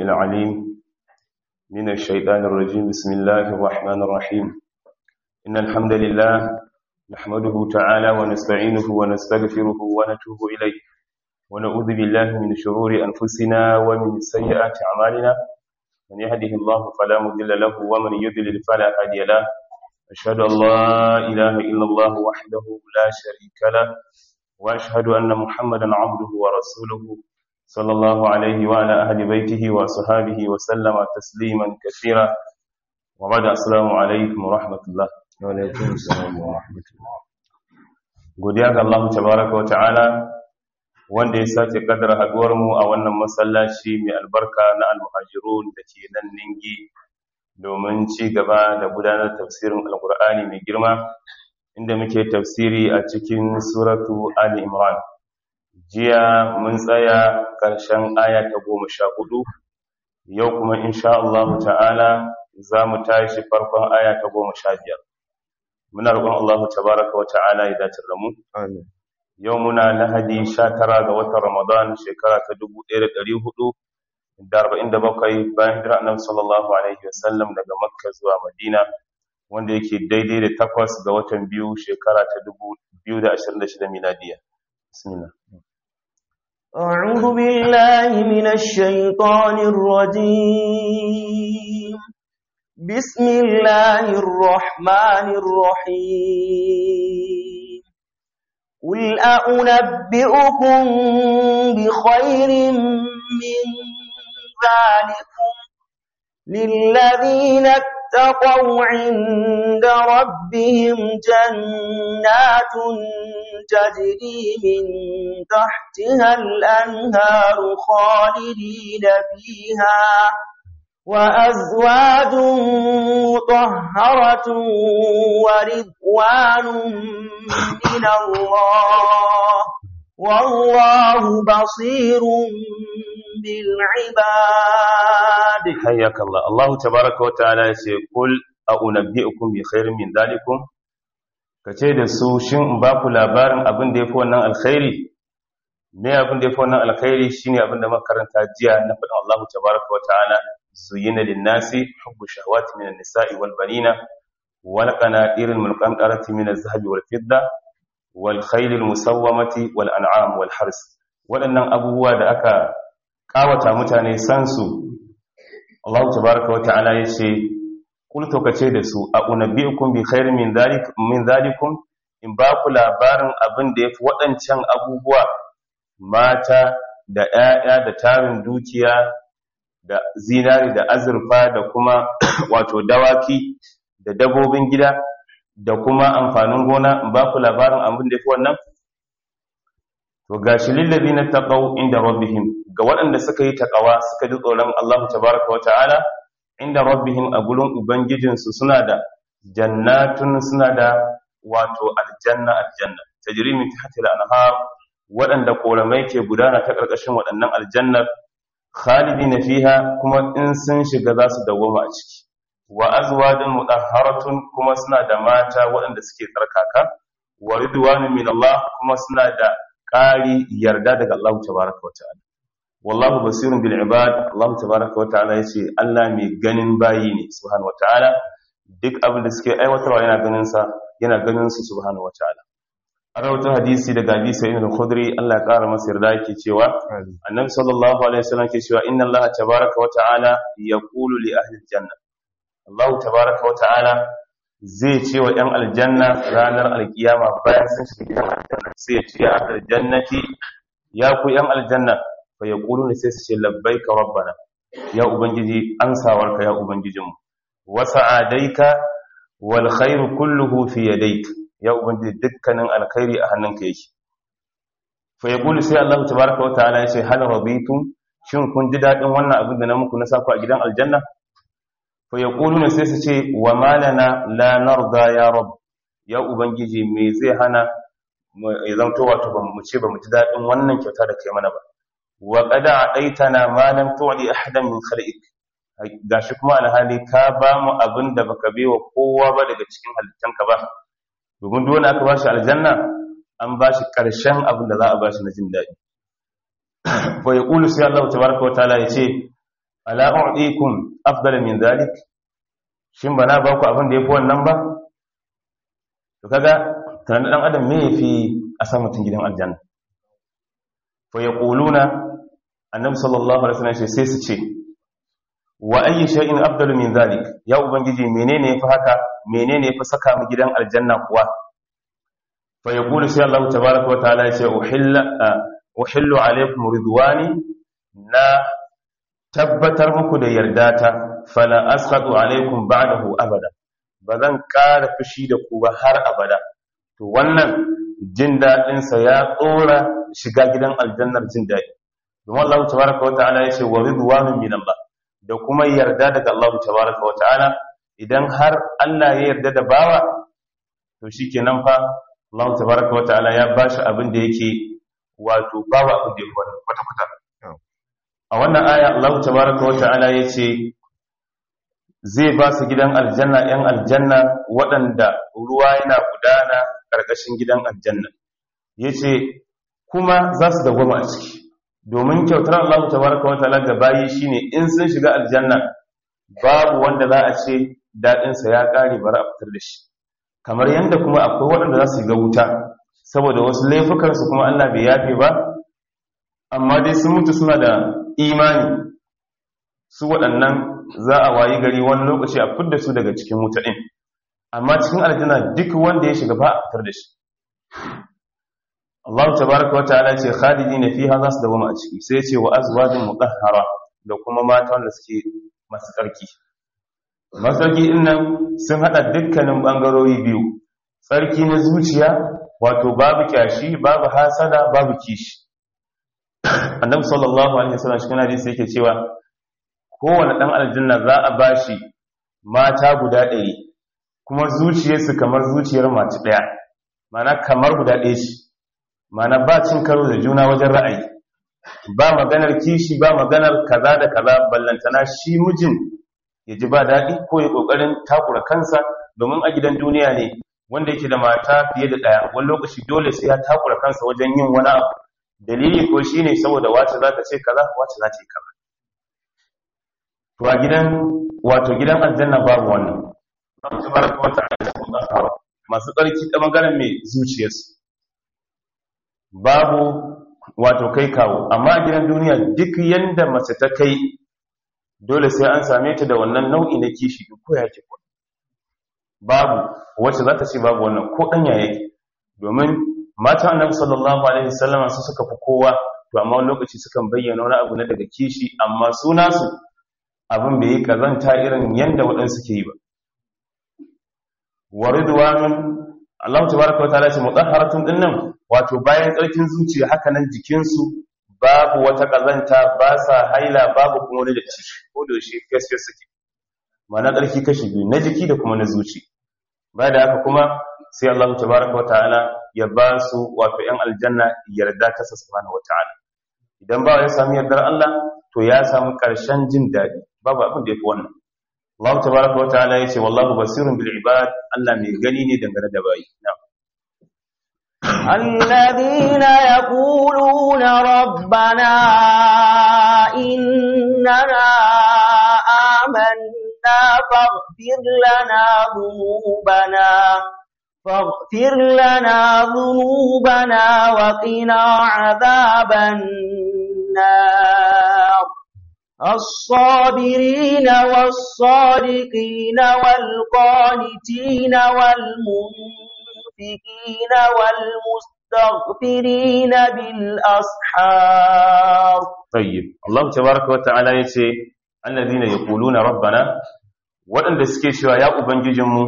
العليم من الشيطان الرجيم بسم الله الرحمن الرحيم إن الحمد لله نحمده تعالى ونستعينه ونستغفره ونتوب إليه ونعوذ بالله من شرور أنفسنا ومن سيئات أعمالنا من يهده الله فلا مضل له ومن يضلل فلا هادي له أشهد أن لا إله إلا الله وحده لا شريك له وأشهد أن محمدا عبده ورسوله صلى الله عليه وعلى أهل بيته وصحابه وسلم تسليما كثيرا وبعد السلام عليكم ورحمة الله وعليكم السلام ورحمة الله godiya ga Allah tabaraka wa ta'ala wanda ya sake kaddara haduwar mu a wannan masallaci mai albarka na al-muhajirun da ke nan ningi domin ci gaba da gudanar tafsirin alkur'ani mai girma inda muke tafsiri a cikin suratu ali imran jiya mun tsaya ƙarshen aya ta goma sha hudu yau kuma insha Allah ta'ala za mu tashi farkon aya ta goma sha biyar muna roƙon Allah tabaraka wa ta'ala ya dace da mu Amin. yau muna lahadi sha tara ga watan ramadan shekara ta dubu ɗaya da ɗari hudu da arba'in da bakwai bayan hijira annabi sallallahu alaihi wasallam daga makka zuwa madina wanda yake daidai da takwas ga watan biyu shekara ta dubu biyu da ashirin da shida miladiya bismillah أعوذ بالله من الشيطان الرجيم بسم الله الرحمن الرحيم قل أنبئكم بخير من ذلكم للذين اتقوا عند ربهم جنات تجري من تحتها الأنهار خالدين فيها وأزواج مطهرة ورضوان من الله والله بصير بالعباد حياك الله الله تبارك وتعالى يقول أنبئكم بخير من ذلكم kace da su shin in ba ku labarin abin da yafi wannan alkhairi me abin da yafi wannan alkhairi shine abin da makaranta jiya na faɗin Allah tabaraka wa ta'ala zuyina lin-nasi hubbu shahawati minan nisa'i wal banina wal qanatir al-mulqantarati min az-zahabi wal fidda wal khayl al-musawwamati wal an'am wal hars waɗannan abubuwa da aka kawata mutane san su Allah tabaraka wa ta'ala yace kul to kace da su a unabbiukum bi khairin min dhalik min dhalikum in ba ku labarin abin da yafi waɗancan abubuwa mata da ƴaƴa da tarin dukiya da zinari da azurfa da kuma wato dawaki da dabobin gida da kuma amfanin gona in ba ku labarin abin da yafi wannan to gashi lillazina taqaw inda rabbihim ga waɗanda suka yi taqawa suka ji tsoron Allah tabaaraka wa ta'ala inda rabbihim a gurin ubangijinsu suna da jannatun suna da wato aljanna aljanna tajri min tahtiha al-anhar waɗanda koramai ke gudana ta ƙarƙashin waɗannan aljannar khalidina fiha kuma in sun shiga za su dawoma a ciki wa azwajun mudahharatun kuma suna da mata waɗanda suke tsarkaka wa ridwanun min Allah kuma suna da ƙari yarda daga Allah tabaraka wa ta'ala wallahu basirun bil ibad Allah tabaraka wa ta'ala yace Allah mai ganin bayi ne subhanahu wa ta'ala duk abin da suke aiwatarwa yana ganin sa yana ganin su subhanahu wa ta'ala a rawatar hadisi daga Abi Sa'id al-Khudri Allah ya kara masa yarda yake cewa Annabi sallallahu alaihi wasallam ke cewa inna Allah tabaraka wa ta'ala yaqulu li ahli al-janna Allah tabaraka wa ta'ala zai ce wa ‘yan aljanna ranar alkiyama bayan sun shiga aljanna sai ya ce a aljannati ya ku ‘yan aljanna fa ya ƙulu ne sai su ce labbai ka rabbana ya ubangiji an sawarka ya ubangijinmu wasa adaika wal khairu kulluhu fi yadaik ya ubangiji dukkanin alkhairi a hannunka yake fa ya ƙulu sai Allah tabaraka wa ta'ala ya ce hal raditum shin kun ji daɗin wannan abin da na muku na saku a gidan aljanna fayakuluna sai su ce wa malana la narda ya rab ya ubangiji me zai hana ya zanto wato ba mu ce ba mu ji dadin wannan kyauta da kai mana ba wa qad a'taitana ma lam tu'li ahadan min khalqik gashi kuma alhali ka ba mu abin da baka bewa kowa ba daga cikin halittanka ba domin duk wanda aka bashi aljanna an bashi karshen abin da za a bashi na jin daɗi fa yaqulu sai Allah tabaraka wa ta'ala yace ala u'dikum afdala min dhalik shin bana ba ku abin da yafi wannan ba to kaga tunanin dan adam me yafi a sa mutun gidan aljanna fa yaquluna annabi sallallahu alaihi wasallam sai su ce wa ayyi shay'in afdalu min dhalik ya ubangiji menene yafi haka menene yafi saka mu gidan aljanna kuwa fa yaqulu sai Allah tabaaraka wa ta'ala ya ce uhilla uhillu alaykum ridwani na tabbatar muku da yardata fala asqatu alaykum ba'dahu abada bazan ƙara fushi da ku ba har abada to wannan jin dadin sa ya tsora shiga gidan aljannar jin dadi domin Allah tabaaraka wa ta'ala ya ce wa ridwanun min Allah da kuma yarda daga Allah tabaraka wa ta'ala idan har Allah ya yarda da bawa to shikenan fa Allah tabaraka wa ta'ala ya bashi abin da yake wato bawa abin da yake kwata kwata a wannan aya Allah tabaraka wa ta'ala yace zai ba su gidan aljanna yan aljanna waɗanda ruwa yana gudana ƙarƙashin gidan aljanna yace kuma za su dawwama a ciki domin kyautar Allah tabaraka wa ta'ala ga bayi shine in sun shiga aljanna babu wanda za a ce dadin sa ya kare bari a fitar da shi kamar yanda kuma akwai waɗanda za su ga wuta saboda wasu laifukan su kuma Allah bai yafe ba amma dai sun mutu suna da imani su waɗannan za a wayi gari wani lokaci a fitar da su daga cikin wuta din amma cikin aljanna duk wanda ya shiga ba a fitar da shi Allah tabaraka wa ta'ala ce khalidina fiha za su dawama a ciki sai ce wa azwajin mutahhara da kuma mata wanda suke masu tsarki masu tsarki din nan sun hada dukkanin bangarori biyu tsarki na zuciya wato babu kyashi babu hasada babu kishi annabi sallallahu alaihi wasallam cikin hadisi yake cewa kowane dan aljanna za a bashi mata guda ɗari kuma zuciyarsu kamar zuciyar mace ɗaya mana kamar guda ɗaya shi mana ba cin karo da juna wajen ra'ayi ba maganar kishi ba maganar kaza da kaza ballantana shi mijin ya ji ba daɗi ko ya ƙoƙarin takura kansa domin a gidan duniya ne wanda yake da mata fiye da ɗaya wani lokaci dole sai ya takura kansa wajen yin wani abu dalili ko shi ne saboda wace za ta ce kaza wace za ta yi kaza to a gidan wato gidan aljanna babu wannan masu tsarki ta maganar mai zuciyarsu babu wato kai kawo amma a gidan duniya duk yanda mace ta kai dole sai an same ta da wannan nau'i na kishi ko ya ke babu wacce za ta ce babu wannan ko ɗanya yake domin matan annabi sallallahu alaihi wasallam su suka fi kowa to amma wani lokaci sukan bayyana wani abu na daga kishi amma su nasu abin bai yi kazanta irin yanda waɗansu ke yi ba wa ridwanun Allah tabaraka wa ta'ala ce mutahharatun dinnan wato bayan tsarkin zuciya haka nan jikinsu babu wata kazanta ba sa haila babu kuma wani datti ko da shi gaskiya suke ma'ana tsarki kashi biyu na jiki da kuma na zuci bayan da haka kuma sai Allah tabaraka wa ta'ala ya ba su wato yan aljanna yarda ta subhanahu wa ta'ala idan ba ya sami yardar Allah to ya samu karshen jin daɗi babu abin da yafi wannan Allah tabaraka wa ta'ala yace wallahu basirun bil ibad Allah mai gani ne dangane da bayi na'am الذين يقولون ربنا إننا آمنا فاغفر لنا ذنوبنا فاغفر لنا ذنوبنا وقنا عذاب النار الصابرين والصادقين والقانتين والمنفقين والمستغفرين بالأسحار طيب الله تبارك وتعالى يتي الذين يقولون ربنا waɗanda suke cewa ya ubangijinmu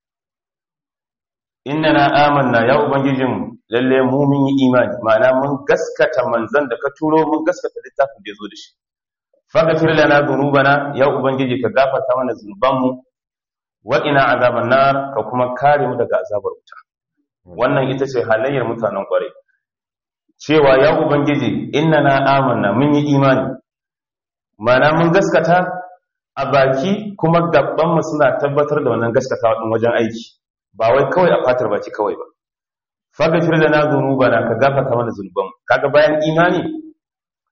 innana amanna ya ubangijinmu lalle mu mun yi imani ma'ana mun gaskata manzon da ka turo mun gaskata littafin da ya zo da shi faghfir lana dhunubana ya ubangiji ka gafarta mana zunubanmu wa ina azaban nar ka kuma kare mu daga azabar wuta wannan ita ce halayyar mutanen kwarai cewa ya ubangiji innana amanna mun yi imani mana mun gaskata a baki kuma gaban mu suna tabbatar da wannan gaskatawa din wajen aiki ba wai kawai a fatar baki kawai ba faghfir lana dhunubana ka gafarta mana zunubanmu kaga bayan imani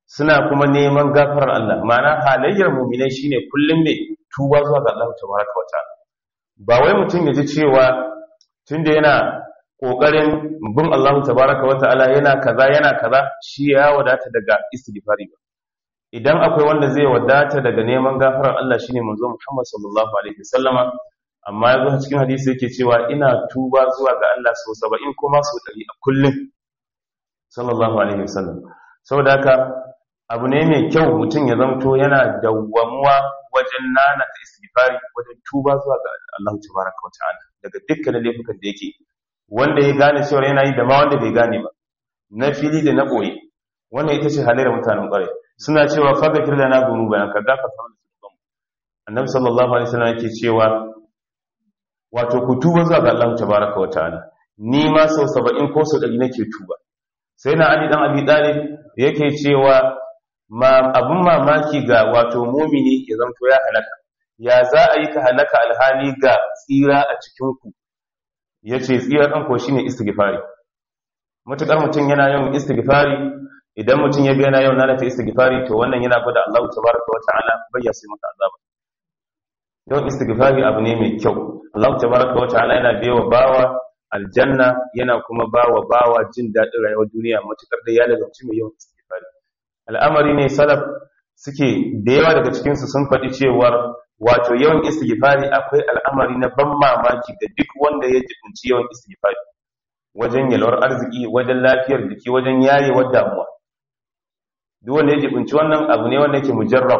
suna kuma neman gafarar Allah ma'ana halayyar mu'minai shine kullum ne tuba zuwa ga Allah tabaraka wa ta'ala ba wai mutum ya ji cewa tunda yana kokarin bin Allah tabaraka wa ta'ala yana kaza yana kaza shi ya wadata daga istighfari ba idan akwai wanda zai wadata daga neman gafarar Allah shine manzo Muhammad sallallahu alaihi wasallama amma yazo cikin hadisi yake cewa ina tuba zuwa ga Allah sau 70 kuma sau 100 a kullum sallallahu alaihi wasallam saboda haka abu ne mai kyau mutum ya zamto yana dawwamuwa wajen nana ta istighfari wajen tuba zuwa ga Allah tabaraka wa ta'ala daga dukkanin laifukan da yake wanda ya gane cewa yana yi da ma wanda bai gane ba na fili da na boye wannan ita ce halayyar mutanen ƙwarai suna cewa faghfir lana dhunubana ka gafarta mana dhunubanmu annabi sallallahu alaihi wasallam yake cewa wato ku tuba zuwa ga Allah tabaraka wa ta'ala ni ma sau 70 ko sau 100 nake tuba sai na Ali dan Abi Talib yake cewa ma abun mamaki ga wato mumini ya zanto ya halaka ya za a yi ka halaka alhali ga tsira a cikin ku yace tsira dan ko shine istighfari matukar mutum yana yawan istighfari idan mutum ya ga yana yawan nana ta istighfari to wannan yana gwada Allah tabaraka wa ta'ala bai ya sai maka azaba yawan istighfari abu ne mai kyau Allah tabaraka wa ta'ala yana biyawa bawa aljanna yana kuma bawa bawa jin daɗin rayuwar duniya matukar da ya lazumci mai yawan istighfari al'amari ne salaf suke da yawa daga cikin su sun faɗi cewar wato yawan istighfari akwai al'amari na ban mamaki ga duk wanda ya jibinci yawan istighfari wajen yalwar arziki wajen lafiyar jiki wajen yayewar damuwa duk wanda ya jibinci wannan abu ne wanda yake mujarrab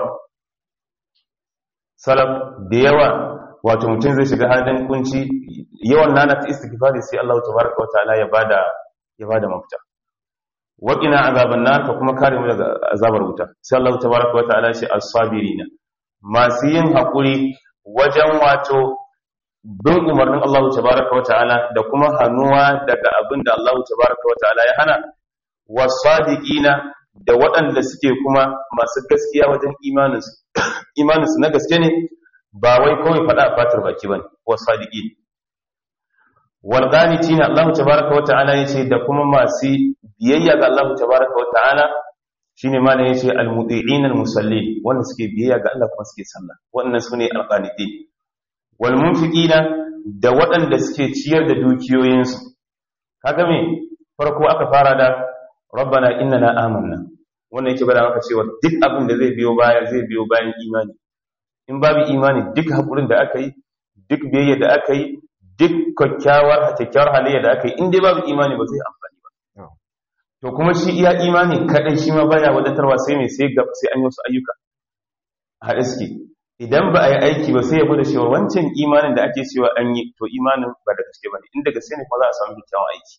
salaf da yawa wato mutum zai shiga halin kunci yawan nana ta istighfari sai Allah tabaraka wa ta'ala ya bada ya bada mafita waqina azaban nar ka kuma kare mu daga azabar wuta sai Allah tabaraka wa ta'ala shi as-sabirina masu yin hakuri wajen wato bin umarnin Allah tabaraka wa ta'ala da kuma hanuwa daga abin da Allah tabaraka wa ta'ala ya hana was-sadiqina da waɗanda suke kuma masu gaskiya wajen imaninsu imaninsu na gaske ne ba wai kawai faɗa a fatar baki bane wa sadiqi wal qanitina Allah tabaaraka wa ta'ala yace da kuma masu biyayya ga Allah tabaaraka wa ta'ala shine ma ne yace al muti'in al musallin wanda suke biyayya ga Allah kuma suke sallah wannan sune al qanitin wal munfiqina da waɗanda suke ciyar da dukiyoyinsu kaga me farko aka fara da rabbana innana amanna wannan yake bada maka cewa duk abin da zai biyo baya zai biyo bayan imani in babu imani duk haƙurin da aka yi duk biyayya da aka yi duk kyakkyawar kyakkyawar halayya da aka yi in dai babu imani ba zai amfani ba to kuma shi iya imani kadai shi ma baya wadatarwa sai mai sai gab sai an yi wasu ayyuka a iske idan ba a yi aiki ba sai ya bude cewa wancan imanin da ake cewa an yi to imanin ba da gaske ba ne inda gaske ne kuma za a samu kyakkyawan aiki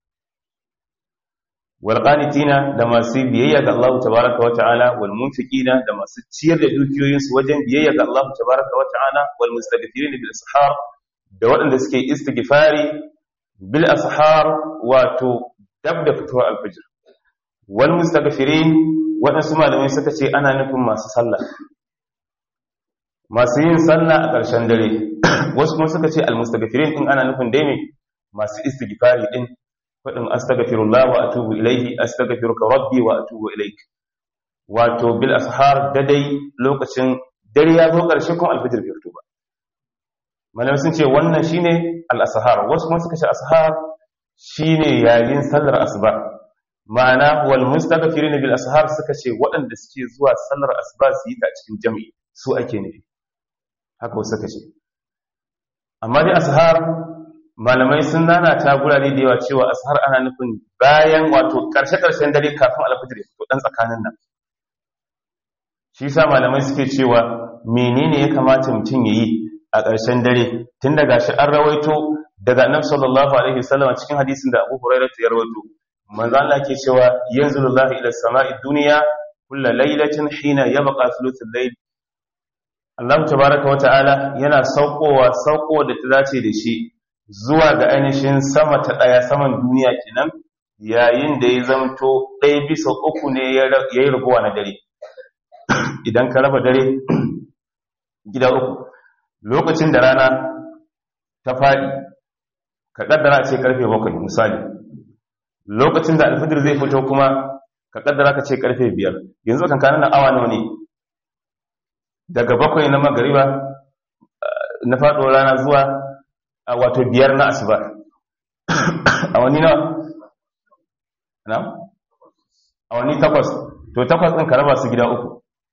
walƙanitina da masu biyayya ga Allah tabaraka wa ta'ala wal munfiqina da masu ciyar da dukiyoyinsu wajen biyayya ga Allah tabaraka wa ta'ala wal mustaghfirin bil ashar da waɗanda suke istighfari bil ashar wato dab da fitowar alfajir wal mustaghfirin waɗansu malamai suka ce ana nufin masu sallah masu yin sallah a ƙarshen dare wasu kuma suka ce al mustaghfirin din ana nufin dai ne masu istighfari din faɗin astaghfirullah wa atubu ilaihi astaghfiruka rabbi wa atubu ilaik wato bil ashar dadai lokacin dare ya zo ƙarshe kuma alfajir bai fito ba malamai sun ce wannan shine al ashar wasu kuma suka ce ashar shine yayin sallar asuba ma'ana wal mustaghfirin bil ashar suka ce waɗanda suke zuwa sallar asuba su yi ta cikin jami'i su ake nufi haka wasu suka ce amma dai ashar malamai sun nana ta gurare da yawa cewa ashar ana nufin bayan wato karshe-karshen dare kafin alfajir ya fito dan tsakanin nan shi sa malamai suke cewa menene ya kamata mutum ya yi a ƙarshen dare tun daga shi an rawaito daga annabi sallallahu alaihi wasallam cikin hadisin da Abu Hurairah ya rawaito manzo Allah ke cewa yanzulullahi ila samai dunya kullu lailatin hina yabqa thuluthul layl Allah tabaaraka wa ta'ala yana saukowa sauko da ta dace da shi zuwa ga ainihin sama ta ɗaya saman duniya kenan yayin da ya zamto ɗaya bisa uku ne ya yi raguwa na dare idan ka raba dare gida uku lokacin da rana ta faɗi ka ƙaddara ce ƙarfe bakwai misali lokacin da alfijir zai fito kuma ka kaddara ka ce karfe biyar yanzu kan kanan awa nawa ne daga bakwai na magariba na faɗo rana zuwa wato biyar na asuba a wani na na a wani takwas to takwas ɗin ka raba su gida uku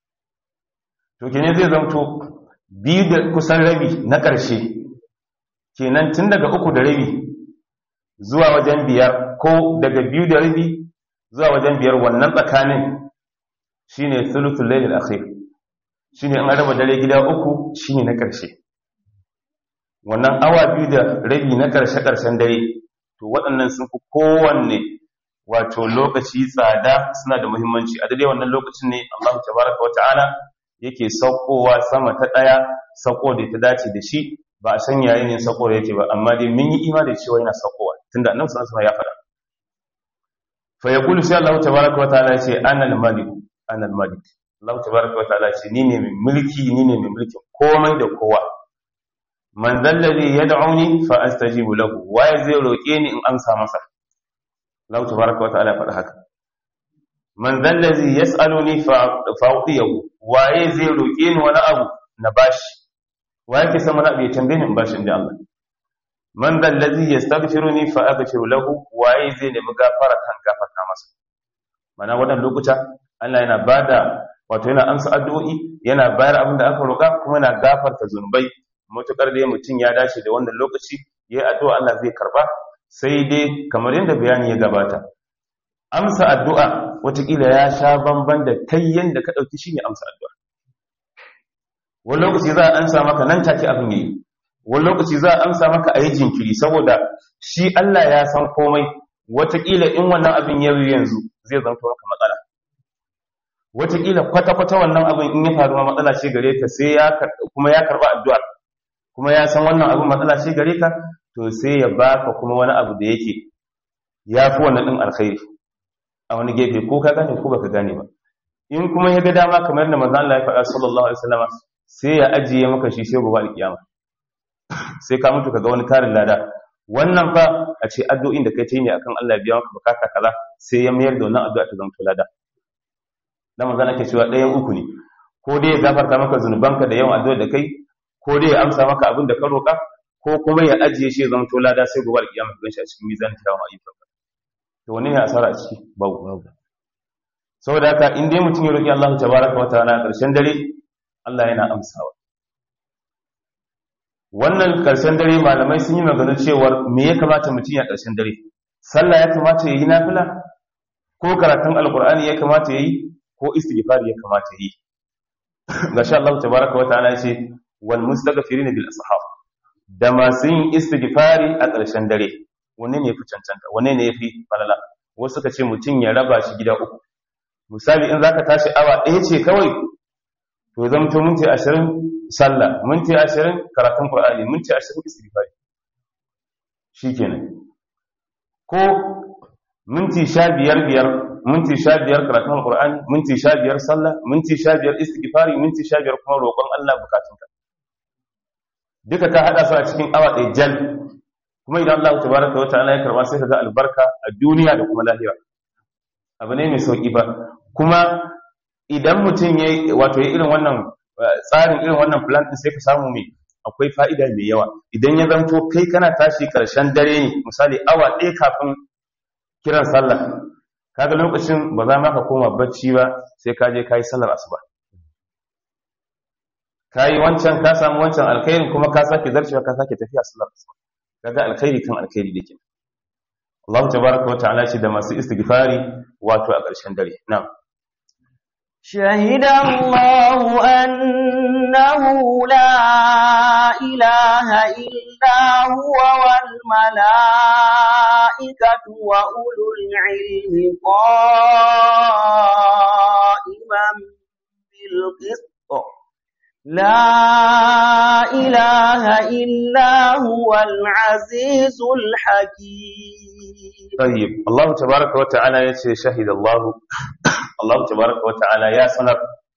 to kenan zai zamto biyu da kusan rabi na ƙarshe kenan tun daga uku da rabi zuwa wajen biyar ko daga biyu da rabi zuwa wajen biyar wannan tsakanin shine thuluthul layl al-akhir shine an raba dare gida uku shine na ƙarshe wannan awa biyu da rabi na ƙarshe ƙarshen dare to waɗannan sun fi kowanne wato lokaci tsada suna da muhimmanci a daidai wannan lokacin ne Allah tabaraka wata'ala yake saukowa sama ta ɗaya sauko da ta dace da shi ba a san yayin yin sauko da yake ba amma dai mun yi imani cewa yana saukowa tunda annabi sallallahu alaihi wasallam ya faɗa fa yaqulu sai Allah tabaraka wata'ala ya ce ana al-malik ana al-malik Allah tabaraka wata'ala ce ni ne mai mulki ni ne mai mulki komai da kowa man zallazi yad'uni fa astajibu lahu waye zai roke ni in amsa masa Allah tabaraka wata'ala faɗa haka man zallazi yas'aluni fa fa'tiyahu waye zai roke ni wani abu na bashi waye ke san wani abu ya tambaye ni in bashi inda Allah man zallazi yastaghfiruni fa aghfiru lahu waye zai nemi gafara kan gafarta masa mana wannan lokuta Allah yana bada wato yana amsa addu'o'i yana bayar abin da aka roƙa kuma yana gafarta zunubai mutukar da mutum ya dace da wannan lokaci yayi addu'a Allah zai karba sai dai kamar yadda bayani ya gabata amsa addu'a watakila ya sha bamban da kai yanda ka dauki shine amsa addu'a wani lokaci za a amsa maka nan take abin yayi wani lokaci za a amsa maka ayi jinkiri saboda shi Allah ya san komai watakila in wannan abin ya yi yanzu zai zanto maka matsala watakila kwata-kwata wannan abin in ya faru ma matsala ce gare ka sai ya kuma ya karba addu'a kuma ya san wannan abin matsala ce gare ka to sai ya baka kuma wani abu da yake ya fi wannan ɗin alkhairi a wani gefe ko ka gane ko baka gane ba in kuma ya ga dama kamar da manzon Allah ya faɗa sallallahu alaihi wasallam sai ya ajiye maka shi sai gobe alkiyama sai ka mutu kaga wani karin lada wannan fa a ce addu'o'in da kai ta yi ne akan Allah ya biya maka bukata kaza sai ya mayar da wannan addu'a ta zama lada dan manzon ake cewa ɗayan uku ne ko dai ya gafarta maka zunubanka da yawan addu'a da kai ko dai ya amsa maka abin da ka roƙa ko kuma ya ajiye shi zama to lada sai gobe alƙiyama ka ganshi a cikin mizan tawon ayyukan ka to wani ne asara a ciki babu babu saboda haka in dai mutum ya roƙi Allah tabaraka wa ta'ala a ƙarshen dare Allah yana amsawa wannan ƙarshen dare malamai sun yi magana cewa me ya kamata mutum ya ƙarshen dare sallah ya kamata ya yi nafila ko karatun alƙur'ani ya kamata ya yi ko istighfar ya kamata ya yi gashi Allah tabaraka wa ta'ala ya ce wal mustaghfirin bil ashab da masu yin istighfari a ƙarshen dare wanne ne yafi cancanta wanne ne yafi falala wasu suka ce mutum ya raba shi gida uku misali in zaka tashi awa ɗaya ce kawai to zamto minti 20 sallah minti 20 karatun qur'ani minti 20 istighfari shikenan ko minti 15 biyar minti 15 karatun qur'ani minti 15 sallah minti 15 istighfari minti 15 kuma roƙon Allah bukatunka duka ka hada su a cikin awa ɗaya jal kuma idan Allah tabaraka wa ta'ala ya karba sai ka ga albarka a duniya da kuma lahira abu ne mai sauki ba kuma idan mutum ya wato ya irin wannan tsarin irin wannan plan din sai ka samu mai akwai fa'ida mai yawa idan ya zanto kai kana tashi karshen dare ne misali awa ɗaya kafin kiran sallah kaga lokacin ba za ma ka koma bacci ba sai ka je ka yi sallar asuba ka yi wancan ka samu wancan alkhairin kuma ka sake zarcewa ka sake tafiya sallar asuba kaga alkhairi kan alkhairi dake Allah tabaraka wa ta'ala shi da masu istighfari wato a ƙarshen dare na'am شهد الله أنه لا إله إلا هو والملائكة وأولو العلم قائما بالقسط لا إله إلا هو العزيز الحكيم طيب الله تبارك وتعالى يشهد شهد الله الله تبارك وتعالى يا سنر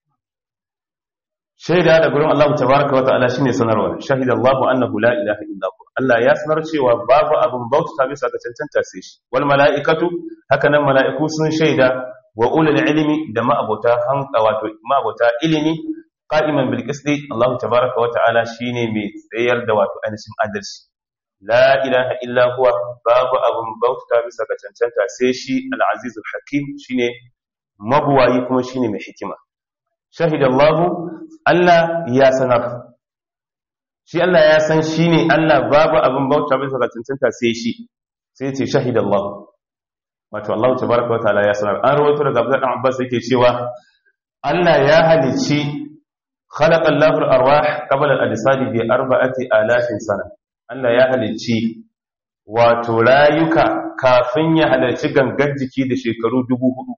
shaida da gurin Allah tabaraka wata'ala shine sanarwa shahida Allah annahu la ilaha illa hu Allah ya sanar cewa babu abun bauta bisa ga cancanta sai shi wal mala'ikatu haka nan mala'iku sun shaida wa ulul ilmi da ma'abota hanka wato ma'abota ilimi qa'iman bil qisti Allah tabaaraka wa ta'ala shine mai tsayar da wato ainihin adalci la ilaha illa huwa babu abun bauta bisa ga cancanta sai shi al-aziz al-hakim shine mabuwayi kuma shine mai hikima shahida Allah Allah ya sanar shi Allah ya san shine Allah babu abun bauta bisa ga cancanta sai shi sai ce shahida Allah wato Allah tabaraka wa ta'ala ya sanar an rawaito daga Abdullah ibn Abbas yake cewa Allah ya halici khalaqa Allahu al-arwah qabla al-ajsad bi arba'ati alafin sana Allah ya halici wato rayuka kafin ya halarci gangan jiki da shekaru dubu hudu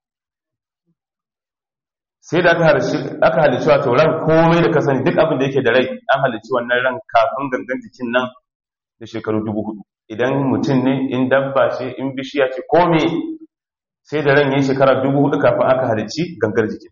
sai da aka halicci wato ran komai da kasani duk abin da yake da rai an halicci wannan ran kafin gangan jikin nan da shekaru dubu hudu idan mutum ne in dabba ce in bishiya ce kome sai da ran yi shekara dubu hudu kafin aka halicci gangar jikin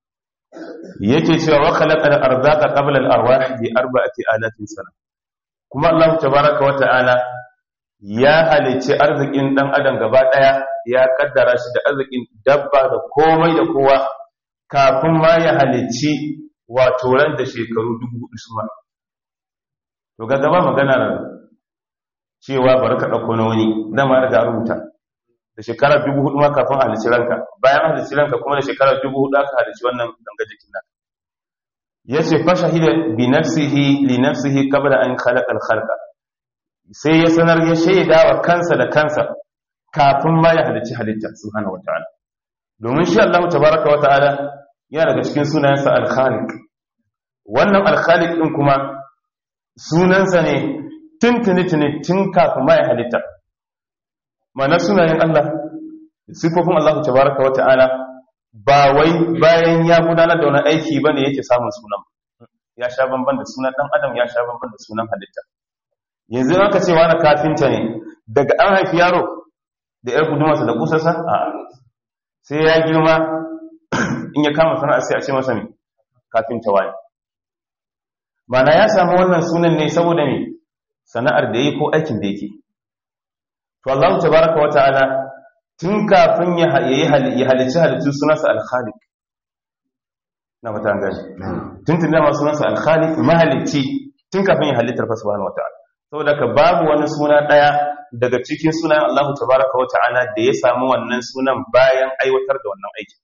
yake cewa wa khalaqa al-arzaqa qabla al-arwah bi arba'ati alatin sana kuma Allah tabaaraka wa ta'ala ya halicci arzikin dan adam gaba daya ya kaddara shi da arzikin dabba da komai da kowa kafin ma ya halicci wato ran da shekaru dubu hudu suma to ga gaba magana cewa bari ka ɗauko na wani dama daga rubuta da shekarar dubu hudu ma kafin halici ranka bayan halici ranka kuma da shekarar dubu hudu aka halici wannan ganga jikin nan ya ce fasha hida bi nafsihi li nafsihi qabla an khalaqa al khalqa sai ya sanar ya shaida wa kansa da kansa kafin ma ya halici halitta subhanahu wataala domin shi Allah tabaraka wa ta'ala yana daga cikin sunayensa al khaliq wannan al khaliq din kuma sunansa ne tuntuni-tuni tun kafin ma ya halitta mana sunayen Allah sifofin Allah tabaraka wa ta'ala ba wai bayan ya gudanar da wani aiki bane yake samun sunan ya sha bamban da sunan dan adam ya sha bamban da sunan halitta yanzu aka ce wani kafinta ne daga an haifi yaro da yar gudumarsa da kusarsa a sai ya girma in ya kama sana'a sai a ce masa ne kafinta wani mana ya samu wannan sunan ne saboda ne sana'ar da yi ko aikin da yake to Allah tabaraka wa ta'ala tun kafin ya ya halici halittu sunansa al-khaliq na mata an gani tun tun dama sunansa al-khaliq mahalicci tun kafin ya halittar fa subhanahu wa ta'ala saboda ka babu wani suna daya daga cikin sunan Allah tabaraka wa ta'ala da ya samu wannan sunan bayan aiwatar da wannan aikin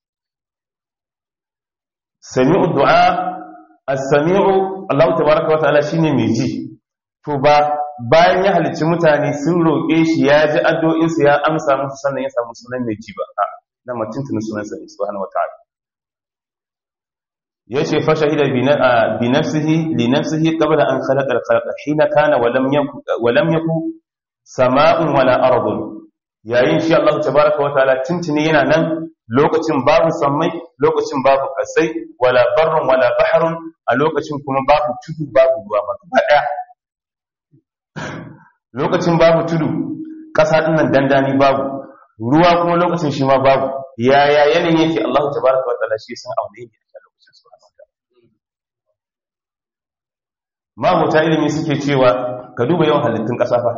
sami'u du'a as-sami'u Allah tabaraka wa ta'ala shine mai ji to ba bayan ya halicci mutane sun roƙe shi ya ji addu'insu ya amsa musu sannan ya samu sunan mai ji ba a na mutuntunin sunansa ne subhanahu wata'ala ya ce fa shahida bi nafsihi li nafsihi qabla an khalaqa al-khalaqa hina kana wa lam yakun wa lam yakun sama'un wala ardun yayin shi Allah tabaaraka wa ta'ala tuntuni yana nan lokacin babu sammai lokacin babu kasai wala barrun wala bahrun a lokacin kuma babu tudu babu ruwa ba daya lokacin babu tudu ƙasa ɗin nan dandani babu ruwa kuma lokacin shi ma babu yaya yanayin yake Allah ta baraka wa ta'ala shi san aune ne a lokacin su mabuta ilimi suke cewa ka duba yawan halittun ƙasa fa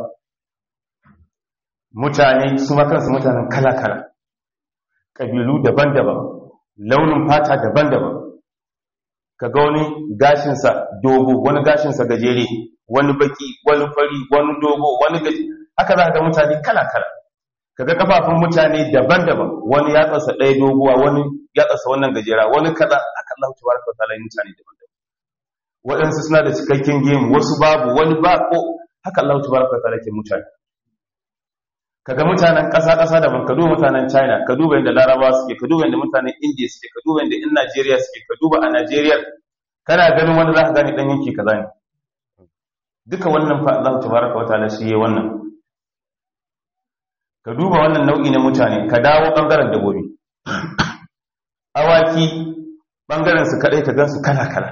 mutane su ma kansu mutanen kala-kala ƙabilu daban-daban launin fata daban-daban ka ga wani gashinsa dogo wani gashinsa gajere wani baki wani fari wani dogo wani gaji haka za ka ga mutane kala-kala ka ga kafafun mutane daban-daban wani ya tsasa ɗaya doguwa wani ya tsasa wannan gajera wani kaza haka Allah ta baraka ta lai mutane daban-daban waɗansu suna da cikakken gemu wasu babu wani ba ko haka Allah ta baraka ta ke mutane ka ga mutanen ƙasa-ƙasa daban ka duba mutanen china ka duba yadda larabawa suke ka duba yadda mutanen india suke ka duba yadda in najeriya suke ka duba a najeriya kana ganin wanda za ka gani ɗan yanki kaza ne duka wannan fa Allah tabaraka wa ta'ala shi yayi wannan ka duba wannan nau'i na mutane ka dawo bangaren dabobi awaki bangaren su kadai ka gansu kala kala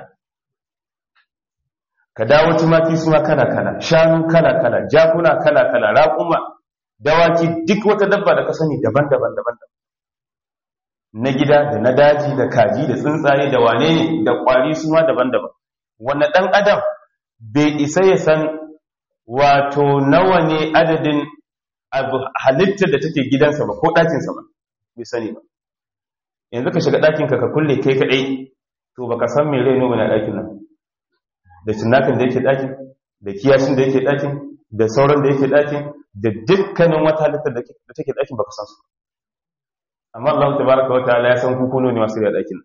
ka dawo tumaki su ma kala kala shanu kala kala jakuna kala kala raƙuma dawaki duk wata dabba da ka sani daban-daban daban-daban na gida da na daji da kaji da tsuntsaye da wane ne da kwari su ma daban-daban wannan dan adam bai isa ya san wato nawa ne adadin halittar da take gidansa ba ko ɗakinsa ba bai sani ba yanzu ka shiga ɗakin ka ka kulle kai kaɗai to baka san me rai noma na ɗakin nan da cinnakin da yake ɗakin da kiyashin da yake ɗakin da sauran da yake ɗakin da dukkanin wata halittar da take ɗakin baka san su amma Allah tabaraka wa ta'ala ya san kukuno ne masu da ɗakin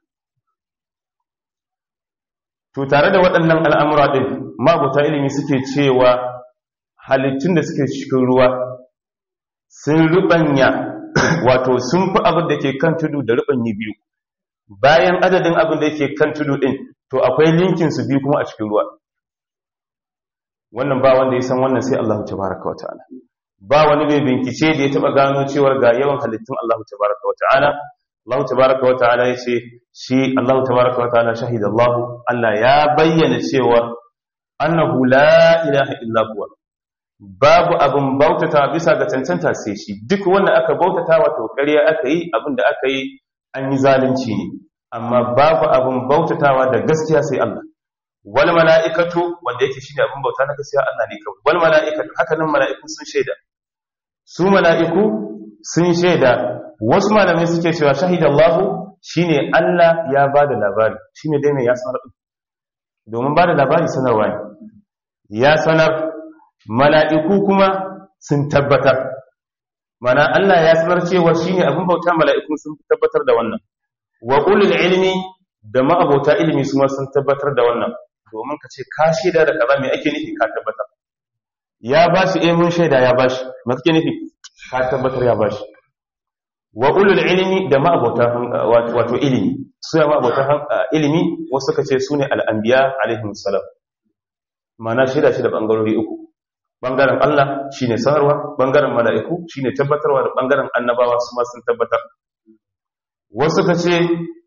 to tare da waɗannan al'amura ɗin mabuta ilimi suke cewa halittun da suke cikin ruwa sun rubanya wato sun fi abin da ke kan tudu da rubanyi biyu bayan adadin abin da yake kan tudu ɗin to akwai linkin su biyu kuma a cikin ruwa wannan ba wanda ya san wannan sai Allah tabaraka wa ta'ala ba wani mai bincike da ya taba gano cewar ga yawan halittun Allah tabaraka wa ta'ala Allah tabaraka wa ta'ala yace shi Allah tabaraka wa ta'ala shahida Allah Allah ya bayyana cewa annahu la ilaha illa huwa babu abin bautata bisa ga cancanta sai shi duk wanda aka bautata wato ƙarya aka yi abin da aka yi an yi zalunci ne amma babu abin bautatawa da gaskiya sai Allah wal mala'ikatu wanda yake shine abin bauta na gaskiya Allah ne kawai wal mala'ikatu haka nan mala'iku sun shaida su mala'iku sun shaida wasu malamai suke cewa shahidallahu shine Allah ya bada labari shine dai ne ya sanar domin bada labari sanarwa ne ya sanar mala'iku kuma sun tabbatar mana Allah ya sanar cewa shine abin bauta mala'iku sun tabbatar da wannan wa ulul ilmi da ma'abota ilimi su ma sun tabbatar da wannan domin ka ce ka shaida da kaza me ake nufi ka tabbatar ya ba shi eh mun shaida ya ba shi me kake nufi ka tabbatar ya ba shi wa ulul ilmi da ma'abota wato ilimi su ya ma'abota ilimi wasu suka ce sune al-anbiya alaihim salam mana shaida shi da bangarori uku bangaren Allah shine sanarwa bangaren mala'iku shine tabbatarwa da bangaren annabawa su ma sun tabbatar wasu ka ce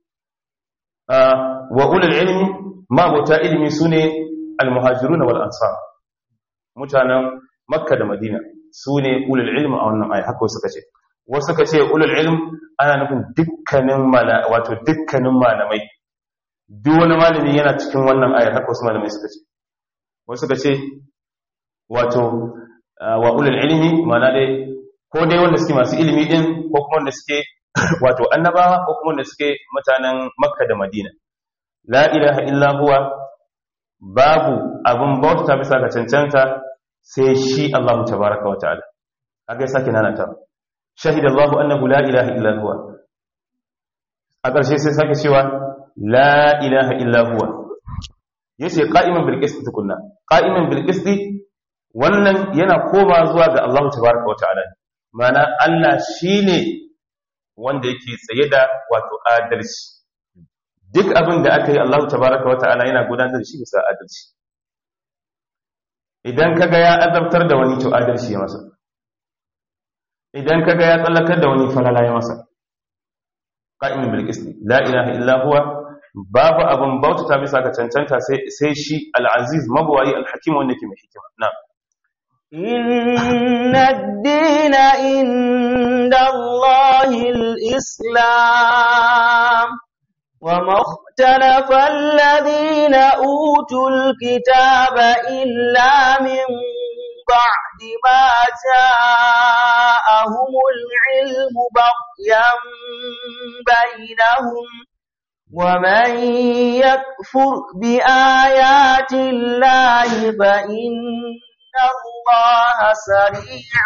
wa ulul ilmi ma'abota ilimi sune al-muhajiruna wal ansar mutanen makka da madina sune ulul ilmi a wannan aya haka wasu ka ce wasu ka ce ulul ilm ana nufin dukkanin mala wato dukkanin malamai duk wani malami yana cikin wannan ayar haka wasu malamai suka ce wasu ka ce wato wa ulul ilmi mana dai ko dai wanda suke masu ilimi din ko kuma wanda suke wato annabawa ko kuma wanda suke mutanen makka da madina la ilaha illa huwa babu abin bauta bisa ga cancanta sai shi Allah tabaraka wa ta'ala haka ya sake nana ta shahida Allah annahu la ilaha illa huwa a ƙarshe sai sake cewa la ilaha illa huwa yace qa'iman bil qist tukunna qa'iman bil qist wannan yana koma zuwa ga Allah tabaraka wa ta'ala mana Allah shine wanda yake tsaye da wato adalci duk abin da aka yi Allah tabaraka wa ta'ala yana gudanar da shi bisa adalci idan kaga ya azabtar da wani to adalci ya masa idan kaga ya tsallakar da wani falala ya masa qa'imun bil qist la ilaha illa huwa babu abin bautata bisa ga cancanta sai shi al-aziz mabwayi al-hakim wanda yake mai hikima na'am إن الدين عند الله الإسلام وما اختلف الذين أوتوا الكتاب إلا من بعد ما جاءهم العلم بغيا بينهم ومن يكفر بآيات الله فإن الله سريع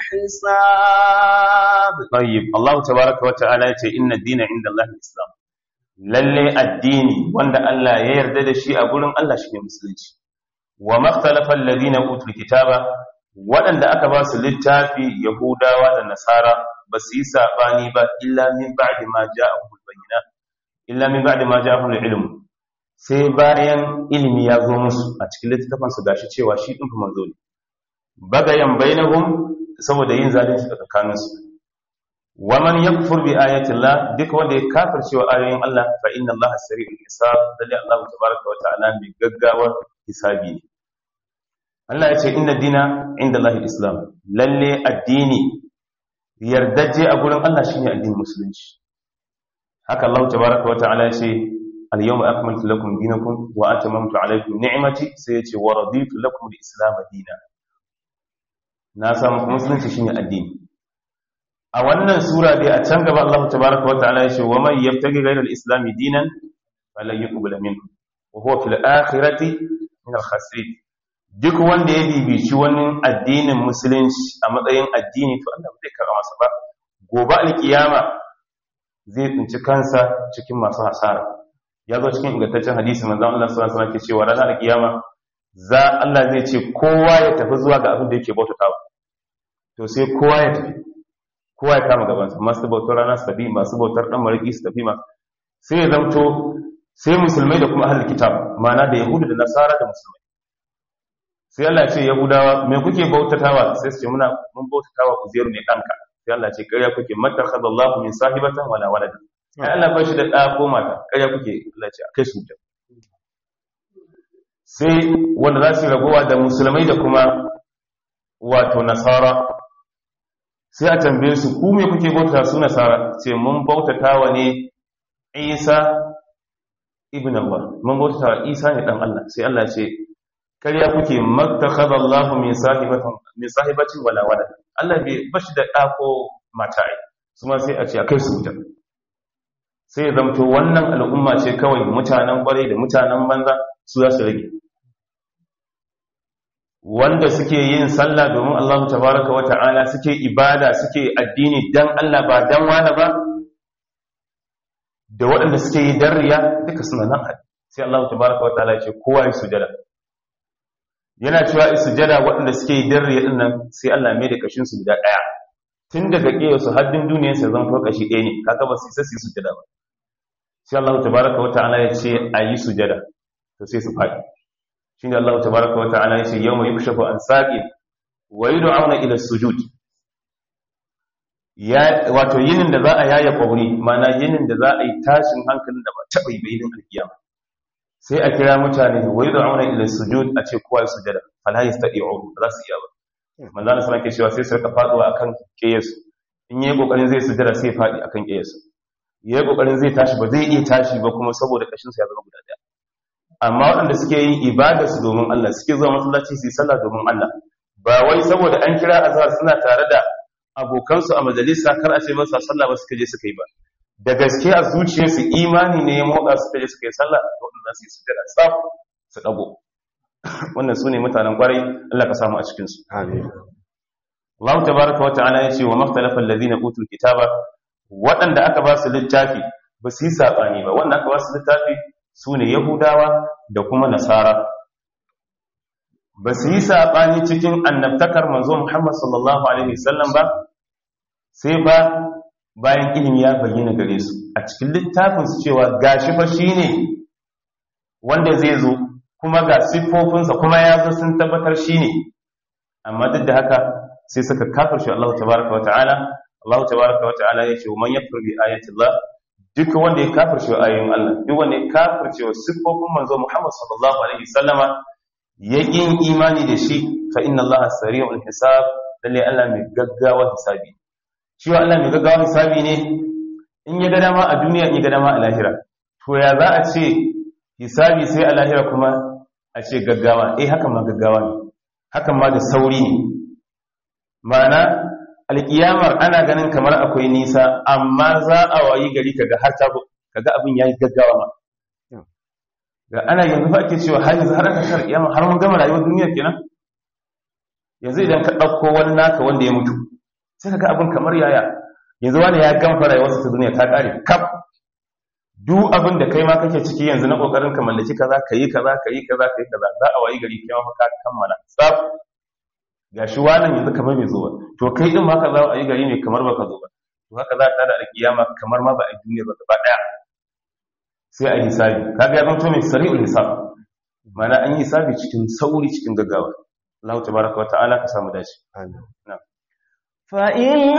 الحساب طيب الله تبارك وتعالى إن الدين عند الله الإسلام lalle addini wanda Allah ya yarda da shi a gurin Allah shi ne musulunci wa makhtalafa alladhina utul kitaba waɗanda aka ba su littafi yahudawa da nasara ba su yi sabani ba illa min ba'di ma ja'ahum al-bayyinat illa min ba'di ma ja'ahum al-ilm sai bayan ilimi ya zo musu a cikin littafin su gashi cewa shi din manzo ne bagayan bainahum saboda yin zalunci tsakanin su wa man yakfur bi ayati Allah duk wanda ya kafirce wa ayoyin Allah fa inna Allah sari'ul hisab dalil Allah tabaaraka wa ta'ala mai gaggawar hisabi ne Allah ya ce inna dina inda Allah islam lalle addini yardaje a gurin Allah shine addinin musulunci haka Allah tabaaraka wa ta'ala ya ce al-yawma akmaltu lakum dinakum wa atamamtu alaykum ni'mati sai ya ce wa raditu lakum al-islam dinan na samu musulunci shine addini a wannan sura dai a can gaba Allah tabaraka wa ta'ala ya ce wa man yabtaghi ghayra al-islam dinan falan yuqbal minhu wa huwa fil akhirati min al-khasirin duk wanda ya bibici wani addinin musulunci a matsayin addini to Allah zai karɓa masa ba gobe alkiyama zai tsinci kansa cikin masu hasara ya zo cikin ingantaccen hadisi manzon Allah sallallahu alaihi wasallam ke cewa ranar alkiyama za Allah zai ce kowa ya tafi zuwa ga abin da yake bautatawa to sai kowa ya tafi kowa ya kama gabansa masu bautar rana su tafi masu bautar dan mariki su tafi masu sai ya zamto sai musulmai da kuma ahlul kitab ma'ana da yahudu da nasara da musulmai sai Allah ce yahudawa me kuke bautatawa sai su ce muna mun bautatawa uzairu ne danka sai Allah ce ƙarya kuke mattakhadallahu min sahibatan wala walad sai Allah ba shi da ɗa ko mata ƙarya kuke Allah ce akai su da sai wanda za su ragowa da musulmai da kuma wato nasara sai a tambaye su ku me kuke bautata su nasara ce mun bautatawa ne Isa ibn Allah mun bautatawa Isa ne dan Allah sai Allah ce karya kuke mattakhadha Allahu min sahibatin min sahibatin wala walad Allah bai bashi da ɗa ko mata ai kuma sai a ce akai su wuta sai ya zamto wannan al'umma ce kawai mutanen kwarai da mutanen banza su za su rage wanda suke yin sallah domin Allah tabaraka wa ta'ala suke ibada suke addini dan Allah ba dan wani ba da waɗanda suke yi dan riya duka suna nan hadi sai Allah tabaraka wa ta'ala ya ce kowa ya sujada yana cewa sujada waɗanda suke yi dan riya dinnan sai Allah mai da kashin su guda ɗaya tun daga ƙewa su haddin duniyar sa zan fa kashi ɗaya ne kaga ba su isa su yi sujada ba sai Allah tabaraka wa ta'ala ya ce ayi sujada to sai su faɗi shine Allah tabaraka wa ta'ala yace yawma yukshafu an saqin wa yud'auna ila sujud ya wato yinin da za a yaya kauri mana yinin da za a yi tashin hankalin da ba taba yi bayin alkiyama sai a kira mutane wa yud'auna ila sujud a ce kowa sujada fala yastati'u za su iya ba manzo Allah sallallahu cewa sai su rika faduwa akan kiyasu in yayi kokarin zai sujada sai fadi akan kiyasu yayi kokarin zai tashi ba zai iya tashi ba kuma saboda kashin sa ya zama guda daya amma waɗanda suke yin ibada su domin Allah suke zuwa masallaci su yi sallah domin Allah ba wai saboda an kira azhar suna tare da abokansu a majalisa kar a ce masa sallah ba suka je suka yi ba da gaske a zuciyarsu imani ne ya motsa suka je suka yi sallah da waɗanda su yi sujada tsaf su dago wannan su ne mutanen kwarai Allah ka samu a cikin su amin Allah tabaraka wa ta'ala ya ce wa maktalafa alladhina utul kitaba waɗanda aka ba su littafi ba su yi sabani ba wanda aka ba su littafi su ne Yahudawa da kuma Nasara. Ba su yi saɓani cikin annabtakar manzo Muhammad sallallahu Alaihi wasallam ba, sai ba bayan ilimi ya bayyana gare su a cikin littafinsu cewa gashi fa shi ne wanda zai zo kuma ga siffofinsa kuma ya zo sun tabbatar shi ne. Amma duk da haka sai suka kafar shi Allah tabaraka wa ta'ala, Allah tabaraka wa ta'ala ya ce, "Man ya furbi ayatullah duk wanda ya kafirce ayoyin Allah duk wanda ya kafirce wa siffofin manzo Muhammad sallallahu alaihi wasallama ya kin imani da shi fa inna Allah sari'ul hisab lalle Allah mai gaggawa hisabi shi Allah mai gaggawa hisabi ne in ya ga dama a duniya in ya ga dama a lahira to ya za a ce hisabi sai a lahira kuma a ce gaggawa eh hakan ma gaggawa ne hakan ma da sauri ne ma'ana alƙiyamar ana ganin kamar akwai nisa amma za a wayi gari kaga har ta kaga abin yayi gaggawa ma ga ana yanzu fa ake cewa har yanzu har aka shar kiyama har mun gama rayuwar duniya kenan yanzu idan ka ɗauko wani naka wanda ya mutu sai kaga abin kamar yaya yanzu wani ya gama rayuwarsa ta duniya ta ƙare kaf duk abin da kai ma kake ciki yanzu na kokarin ka mallaki kaza kayi kaza kayi kaza kayi kaza za a wayi gari kai ma ka kammala tsaf ga shi wannan yanzu kamar bai zo ba to kai din ma ka za a yi gari ne kamar baka zo ba to haka za ta da alkiyama kamar ma ba a duniya ba gaba daya sai a hisabi kaga ya zanto mai sari'ul hisab mana an yi hisabi cikin sauri cikin gaggawa Allah tabaraka wa ta'ala ka samu dace amin فإن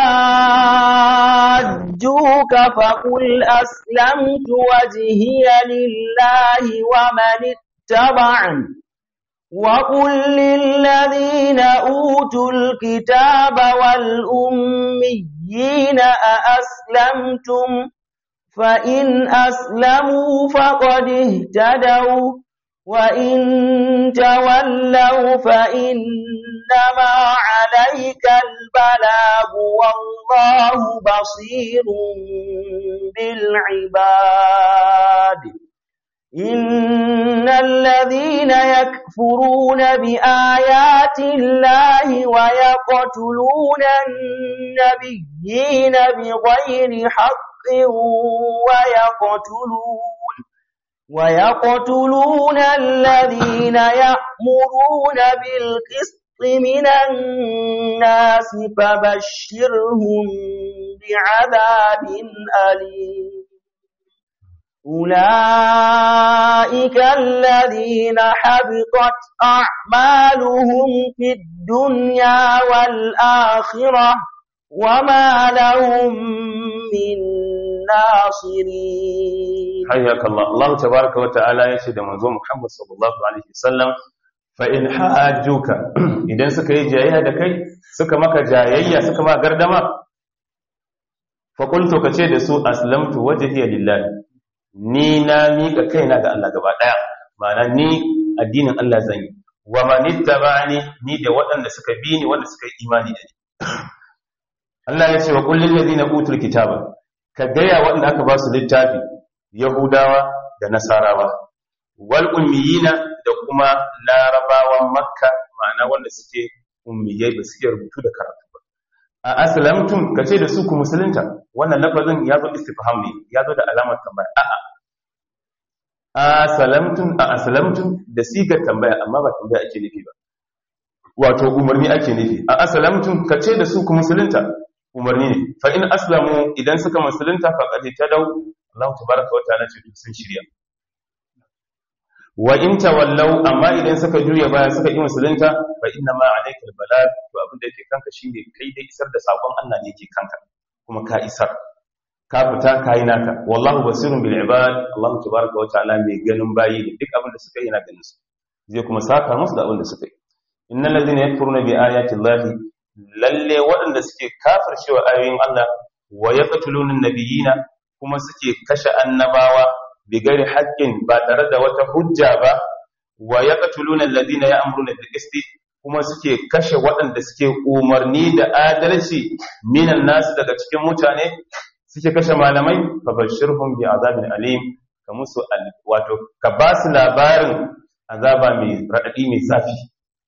حاجوك فقل أسلمت وجهي لله ومن اتبعني وقل للذين أوتوا الكتاب والأميين أأسلمتم فإن أسلموا فقد اهتدوا وإن تولوا فإنما عليك البلاغ والله بصير بالعباد إن الذين يكفرون بآيات الله ويقتلون النبيين بغير حق ويقتلون ويقتلون الذين يأمرون بالقسط من الناس فبشرهم بعذاب أليم أولئك الذين حبطت أعمالهم في الدنيا والآخرة وما لهم من ناصرين حياك الله الله تبارك وتعالى يشهد منظوم محمد صلى الله عليه وسلم فإن حاجوك إذن suka yi jayayya da kai suka maka jayayya suka ma gardama faƙultu ka ce da su aslamtu wajhiya lillahi ni na miƙa kaina ga Allah gaba ɗaya ma'ana ni addinin Allah zan yi wa manittaba'ani ni da waɗanda suka bi ni wanda suka yi imani da ni Allah ya ce wa kullil ladina utul kitaba ka gaya waɗanda aka ba su littafi yahudawa da nasarawa wal ummiyina da kuma larabawan makka ma'ana wanda suke ummiyai ba suke rubutu da karatu ba a aslamtum kace da su ku musulunta wannan lafazin ya zo istifham ne ya zo da alamar tambaya a'a asalamtum a aslamtum da sigar tambaya amma ba tambaya ake nufi ba wato umarni ake nufi a aslamtum kace da su ku musulunta umarni ne fa in aslamu idan suka musulunta faqad tadaw Allah tabaaraka wa ta'ala ce sun shirya wa in tawallaw amma idan suka juya baya suka yi musulunta fa inna ma alayka albalag to abin da yake kanka shine kai dai isar da sakon Allah ne yake kanka kuma ka isar ka fita kai naka wallahu basirun bil ibad Allah tabaaraka wa ta'ala mai ganin bayi ne duk abin da suka yi yana ganin su zai kuma saka musu da abin da suka yi innal ladhina yakfuruna bi ayati llahi lalle waɗanda suke kafircewa ayoyin Allah wa yaqtuluna nabiyina kuma suke kashe annabawa bigari haƙƙin ba tare da wata hujja ba wa yaqtuluna alladhina ya'muruna bil qisti kuma suke kashe waɗanda suke umarni da adalci minan nasu daga cikin mutane suke kashe malamai fa bashirhum bi azabin alim ka musu wato ka ba su labarin azaba mai radadi mai zafi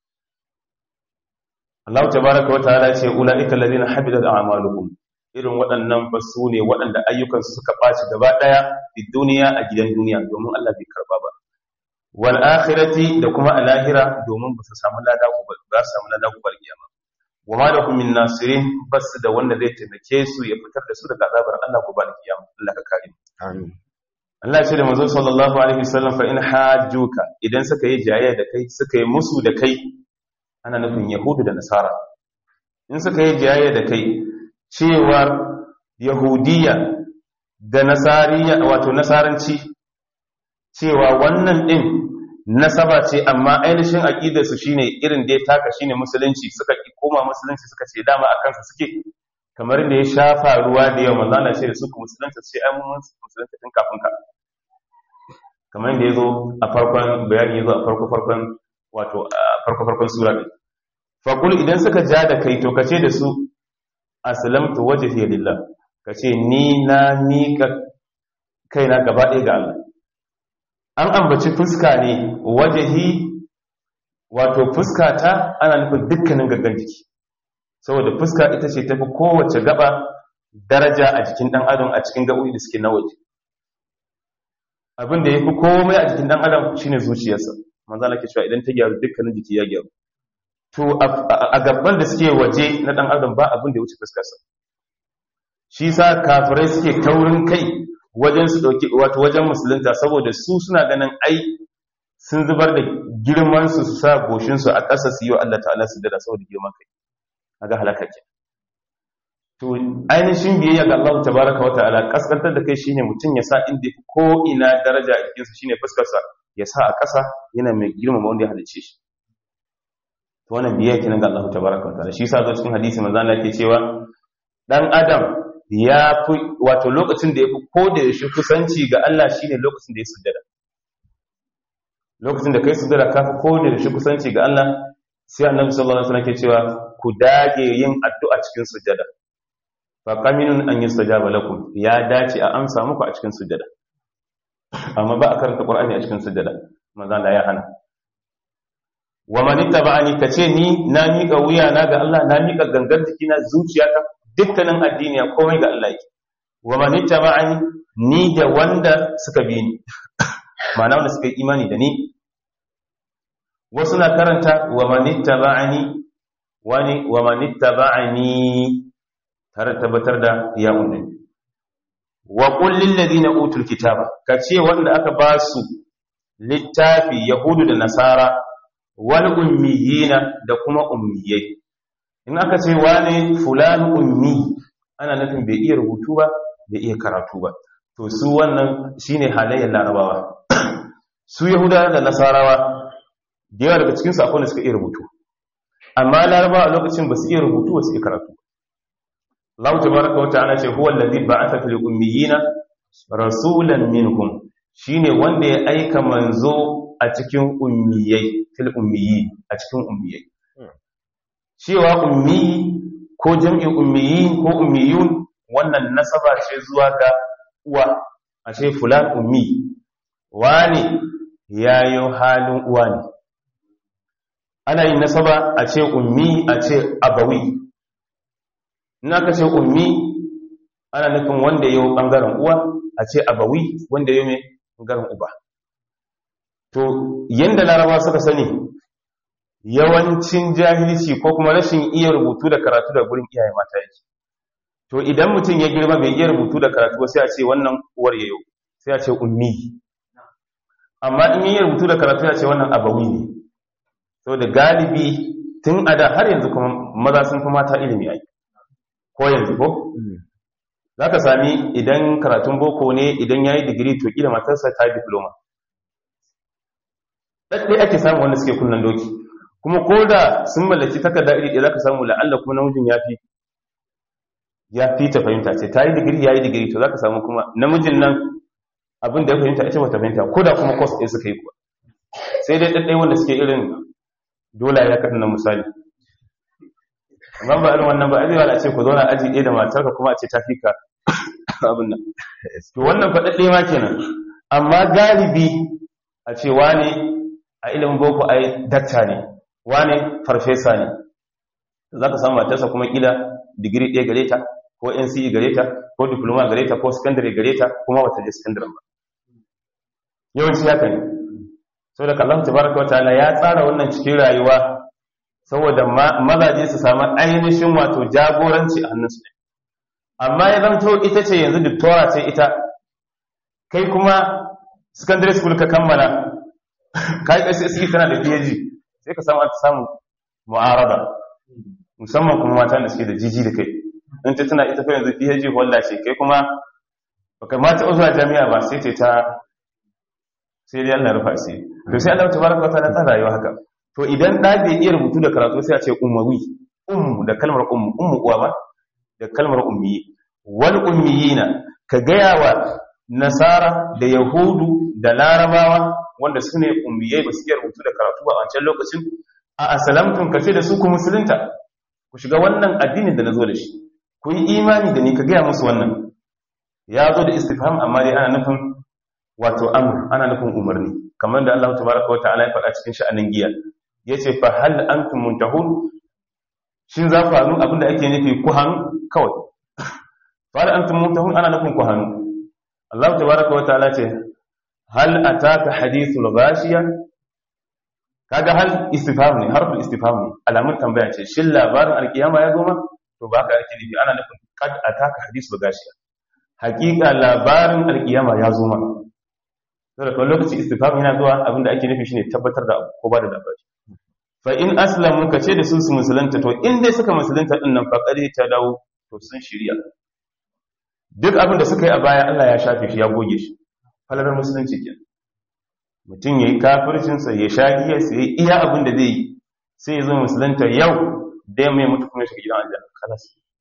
Allah tabaraka wa ta'ala ce ulaika alladhina habidat a'maluhum irin waɗannan ba su ne waɗanda ayyukansu suka ɓaci gaba ɗaya a duniya a gidan duniya domin Allah bai karba ba wal akhirati da kuma a lahira domin ba su samu lada ku ba su samu lada ku kiyama wa ma lakum min nasirin bas da wanda zai taimake su ya fitar da su daga azabar Allah ku ba kiyama Allah ka kare amin Allah ce da manzo sallallahu alaihi wasallam fa in hajjuka idan suka yi jayayya da kai suka yi musu da kai ana nufin yahudu da nasara in suka yi jayayya da kai cewar yahudiya da nasariya wato nasaranci cewa wannan din nasaba ce amma ainihin aqidarsu shine irin da ya taka shine musulunci suka ki koma musulunci suka ce dama akan sa suke kamar da ya shafa ruwa da yawa manzo Allah ce da su ku musulunta sai ai mun musulunta tun kafin ka kamar da yazo a farkon bayani yazo a farko farkon wato farko farkon sura din fa idan suka ja da kai to kace da su aslamtu wajhi lillah kace ni na mika kaina gaba ɗaya ga Allah an ambaci fuska ne wajhi wato fuska ta ana nufin dukkanin gaggan jiki saboda fuska ita ce tafi kowace gaba daraja a jikin dan adam a cikin gabobi da suke na waje abin da yafi komai a jikin dan adam shine zuciyarsa manzo Allah ke cewa idan ta gyaru dukkanin jiki ya gyaru to a gaban da suke waje na dan adam ba abin da ya wuce fuskarsa shi sa kafirai suke taurin kai wajen su dauki wato wajen musulunta saboda su suna ganin ai sun zubar da girman su su sa goshin su a ƙasa su yi wa Allah ta'ala su dada saboda girman kai kaga halaka ke to ainihin biyayya ga Allah tabaraka wa ta'ala kaskantar da kai shine mutum ya sa inda ko ina daraja a jikinsa shine fuskarsa ya sa a ƙasa yana mai girmama wanda ya halicce shi to wannan biyayya kenan ga Allah tabaraka wa ta'ala shi yasa zo cikin hadisi manzo Allah yake cewa dan adam ya fi wato lokacin da ya fi ko da yaushe kusanci ga Allah shine lokacin da ya sujjada lokacin da kai sujada ka fi kode da shi kusanci ga Allah sai annabi sallallahu alaihi wasallam ke cewa ku dage yin addu'a cikin sujada fa qaminun an yustajaba lakum ya dace a amsa muku a cikin sujada amma ba a karanta qur'ani a cikin sujada manzo Allah ya hana wa man ittaba'ani kace ni na mika wuya na ga Allah na mika gangar jikina zuciyata dukkanin addini komai ga Allah yake wa man ittaba'ani ni da wanda suka bi ni ma'ana wanda suka yi imani da ni wasu na karanta wa man ittaba'ani wani wa man ittaba'ani tare tabbatar da ya unni wa qul lil ladina utul kitaba kace wanda aka ba su littafi yahudu da nasara wal ummiyina da kuma ummiyai in aka ce wane fulan ummi ana nufin bai iya rubutu ba bai iya karatu ba to su wannan shine halayyar larabawa su yahudawa da nasarawa da yawa daga cikin sakon da suka iya rubutu amma larabawa a lokacin ba su iya rubutu ba su iya karatu Allah tabaraka wa ta'ala ce huwa allazi ba'atha fil ummiyina rasulan minhum shine wanda ya aika manzo a cikin ummiyai fil ummiyi a cikin ummiyai cewa ummi ko jam'in ummiyi ko ummiyun wannan nasaba ce zuwa ga uwa a ce fulan ummi wani yayo halin uwa ne ana yin nasaba a ce ummi a ce abawi ina ka ce ummi ana nufin wanda yau bangaren uwa a ce abawi wanda yau mai bangaren uba to yanda laraba suka sani yawancin jahilci ko kuma rashin iya rubutu da karatu da gurin iyaye mata yake to idan mutum ya girma bai iya rubutu da karatu ba sai a ce wannan uwar yayo sai a ce ummi amma in yi rubutu da karatu ya ce wannan abawi ne so da galibi tun a da har yanzu kuma maza sun fi mata ilimi ai ko yanzu ko za ka sami idan karatun boko ne idan ya yi digiri to ƙila matarsa ta yi diploma ɗaɗɗe ake samu wanda suke kunnan doki kuma ko da sun mallaki takarda iri ɗaya za ka samu la'alla kuma namijin ya fi ya fi ta fahimta ce ta yi digiri ya yi digiri to za ka samu kuma namijin nan abin da ya fahimta ita ba ta fahimta ko da kuma kwas ɗaya suka yi kuwa sai dai ɗaɗɗai wanda suke irin dola ya kaɗa na misali amma ba irin wannan ba ajewa a ce ku zauna aji ɗaya da matarka kuma a ce ta fi ka abin nan to wannan faɗaɗɗe ma kenan amma galibi a ce wane a ilimin boko ai dakta ne wane farfesa ne za ka samu matarsa kuma ƙila digiri ɗaya gare ta ko nce gare ta ko diploma gare ta ko secondary gare ta kuma wata je secondary ba yawanci haka ne saboda kallon tabaraka wataala ya tsara wannan cikin rayuwa saboda mazaje su samu ainihin wato jagoranci a hannunsu ne amma ya zanto ita ce yanzu doctora ce ita kai kuma secondary school ka kammala kai SSC tana da PhD sai ka samu ta samu mu'arada musamman kuma mata da suke da jiji da kai in ta tana ita fa yanzu PhD holder ce kai kuma baka ma ta zuwa jami'a ba sai ce ta sai dai Allah rufa sai to sai Allah tabaraka wa ta'ala ta rayuwa haka to idan da bai iya rubutu da karatu sai a ce ummawi um da kalmar ummu ummu uwa ba da kalmar ummi wal ummiyina ka gaya wa nasara da yahudu da larabawa wanda su ne ummiyai ba su iya rubutu da karatu ba a wancan lokacin a asalamtun ka ce da su ku musulunta ku shiga wannan addinin da na zo da shi ku yi imani da ni ka gaya musu wannan ya zo da istifham amma dai ana nufin wato amr ana nufin umarni kamar da Allah tabaraka wa ta'ala ya faɗa cikin sha'anin giya yace fa hal antum muntahun shin za ku hannu abinda ake nufi ku hannu kawai fa hal antum muntahun ana nufin ku hannu Allah tabaraka wa ta'ala ce hal ataka hadithul ghashiya kaga hal istifham ne harful istifham ne alamun tambaya ce shin labarin alkiyama ya zo ma to ba ka ake nufi ana nufin kad ataka hadithul ghashiya hakika labarin alkiyama ya zo ma saboda kawai lokaci istifham yana zuwa abinda ake nufi shine tabbatar da abu ko ba da labari fa in aslamu ka ce da su su musulunta to in dai suka musulunta din nan fa kare ta dawo to sun shirya duk abin da suka yi a baya Allah ya shafe shi ya goge shi falalar musulunci kenan mutum yayi kafircin sa ya shagiya sai iya abin da zai yi sai ya zo musulunta yau da mai mutu kuma shiga gidan aljanna kalas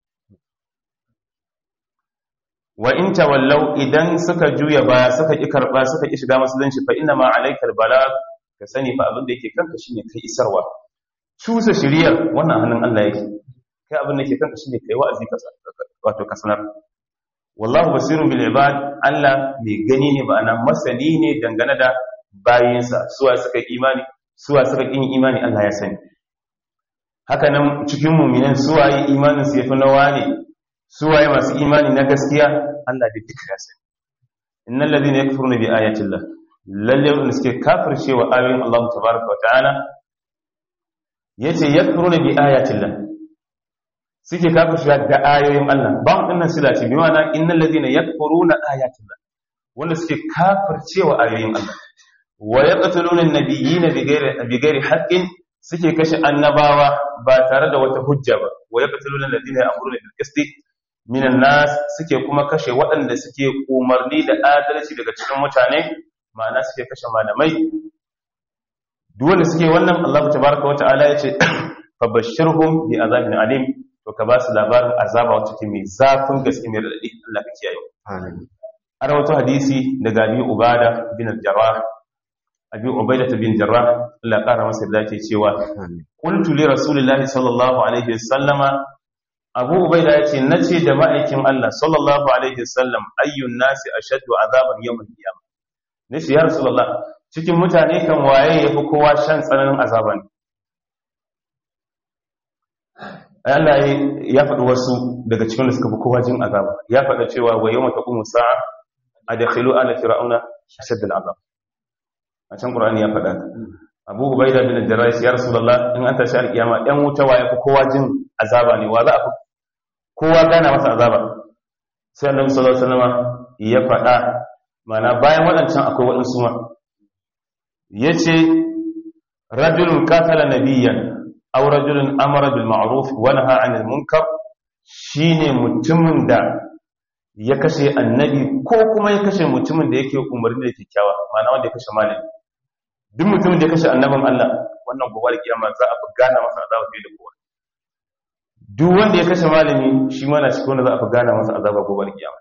wa in tawallau idan suka juya baya suka ki karba suka ki shiga musulunci fa inna ma alaikal bala ka sani fa abin da yake kanka shine kai isarwa cusa shiriyar wannan hannun Allah yake kai abin da yake kanka shine kai wa'azi ka wato ka sanar wallahu basirun bil ibad Allah mai gani ne ma'ana masani ne dangane da bayinsa suwa suka imani suwa suka kin imani Allah ya sani haka nan cikin mu'minan suwaye imanin su yafi nawa ne suwaye masu imani na gaskiya Allah da duk ya sani innal ladina yakfuruna bi ayati Allah lalle wanda suke kafircewa ayoyin Allah tabaaraka wa ta'ala yace yakfuruna bi ayati Allah suke kafircewa da ayoyin Allah ba mu dinnan sila ce bi ma'ana innal ladina yakfuruna ayati Allah wanda suke kafircewa ayoyin Allah wa yaqtuluna an-nabiyina bighairi bighairi haqqin suke kashe annabawa ba tare da wata hujja ba wa yaqtuluna alladhina ya'muruna bil qisti minan nas suke kuma kashe waɗanda suke umarni da adalci daga cikin mutane ma'ana suke kashe malamai duk wanda suke wannan Allah tabaaraka wata'ala yace fabashshirhum bi azabin alim to ka ba su labarin azaba wacce ke mai zafin gaske mai radadi Allah ka kiyaye amin an rawaito hadisi daga Abi Ubada bin al-Jarrah Abi Ubaidah bin Jarrah Allah ƙara masa da yake cewa amin qultu li rasulillahi sallallahu alaihi wasallama Abu Ubaida yace nace da ma'aikin Allah sallallahu alaihi wasallam ayyun nasi ashaddu azaban yawm al-qiyamah nace ya rasulullah cikin mutane kan waye yafi kowa shan tsananin azaba ne Allah ya faɗi wasu daga cikin da suka fi kowa jin azaba ya faɗa cewa wa yawma taqumu sa'a adkhilu ala fir'auna ashadda al-azab a can Qur'ani ya faɗa Abu Ubaida bin Jarrah ya Rasulullah in an tashi alkiyama ɗan wuta waye fi kowa jin azaba ne wa za a fi kowa gana masa azaba sai Annabi sallallahu alaihi wasallam ya faɗa mana bayan waɗancan akwai waɗansu ma yace rajulun qatala nabiyyan aw rajulun amara bil ma'ruf wa naha 'anil munkar shine mutumin da ya kashe annabi ko kuma ya kashe mutumin da yake umarni da kyakkyawa ma'ana wanda ya kashe malami duk mutumin da ya kashe annabin Allah wannan gobe da kiyama za a fi gana masa azaba fiye da kowa duk wanda ya kashe malami shi ma na cikin wanda za a fi gana masa azaba gobe da kiyama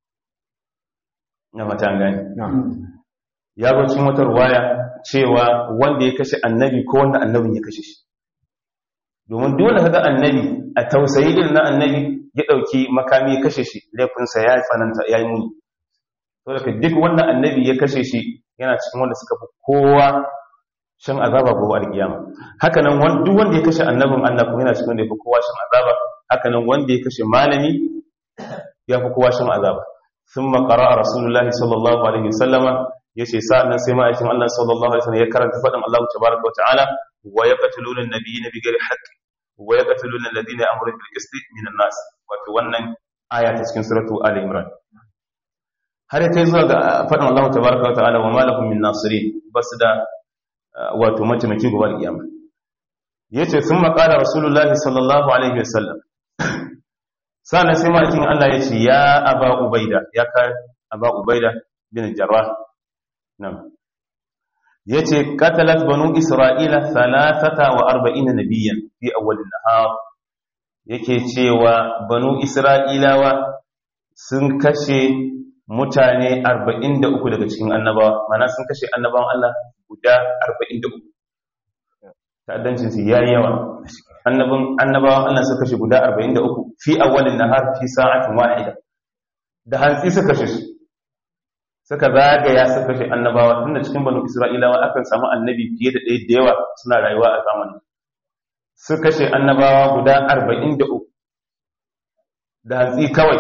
na mata an gane ya zo cikin wata ruwaya cewa wanda ya kashe annabi ko wanda annabin ya kashe shi domin dole kaga annabi a tausayi irin na annabi ya dauki makami ya kashe shi laifinsa ya tsananta ya yi muni to daga duk wanda annabi ya kashe shi yana cikin wanda suka fi kowa shan azaba gobe alkiyama haka nan duk wanda ya kashe annabin Allah kuma yana cikin wanda ya fi kowa shan azaba haka nan wanda ya kashe malami ya fi kowa shan azaba thumma qara'a rasulullahi sallallahu alaihi wasallama yace sa'annan sai ma'aikin Allah sallallahu alaihi wasallam ya karanta fadin Allah tabaaraka wa ta'ala wa yaqtuluna an-nabiyina bighairi haqq wa yaqtuluna alladhina ya'muruna bil qisti minan nas wato wannan aya ta cikin suratu ali imran har ya kai zuwa ga fadin Allah tabaaraka wa ta'ala wa malakum min nasirin basu da wato mataimaki gobe kiyama yace sun qala rasulullahi sallallahu alaihi wasallam sana sai ma'aikin Allah yace ya aba ubaida ya ka aba ubaida bin jarrah nan yace qatalat banu isra'ila 43 nabiyyan fi awwal an-nahar yake cewa banu isra'ilawa sun kashe mutane 43 daga cikin annabawa mana sun kashe annabawan Allah guda 43 ta'addancin su yayi yawa annabin annabawan Allah suka kashe guda 43 fi awwal an-nahar fi sa'atin wahida da hantsi suka kashe su suka zagaya suka kashe annabawa tunda cikin banu isra'ilawa akan samu annabi fiye da ɗaya da yawa suna rayuwa a zamanin su kashe annabawa guda arba'in da uku da hantsi kawai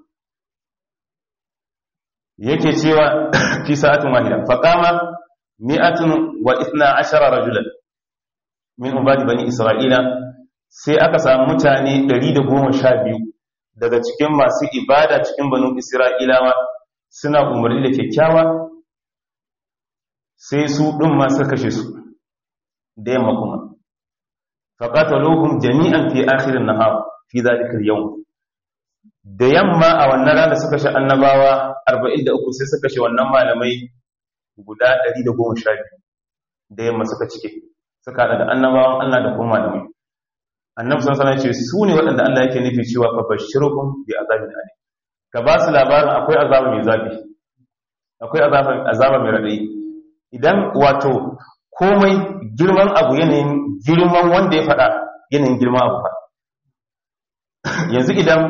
yake cewa fi sa'atin wahida faqama mi'atun wa ithna ashara rajulan min ubadi bani isra'ila sai aka samu mutane 112 daga cikin masu ibada cikin banu isra'ilawa suna umarni da kyakkyawa sai su ɗin masu kashe su da yamma kuma faƙatalohun jami'an fi akhirin na hawa fi zaɗikar yau da yamma a wannan rana suka shi annabawa 43 sai suka shi wannan malamai guda 112 da yamma suka cike suka haɗa da annabawan Allah da kuma malamai annabi sun sanar ce su ne waɗanda Allah yake nufi cewa fa bashirukum bi azabin alim ka ba su labarin akwai azaba mai zafi akwai azaba mai raɗayi idan wato komai girman abu yanayin girman wanda ya faɗa yanayin girman abu faɗa yanzu idan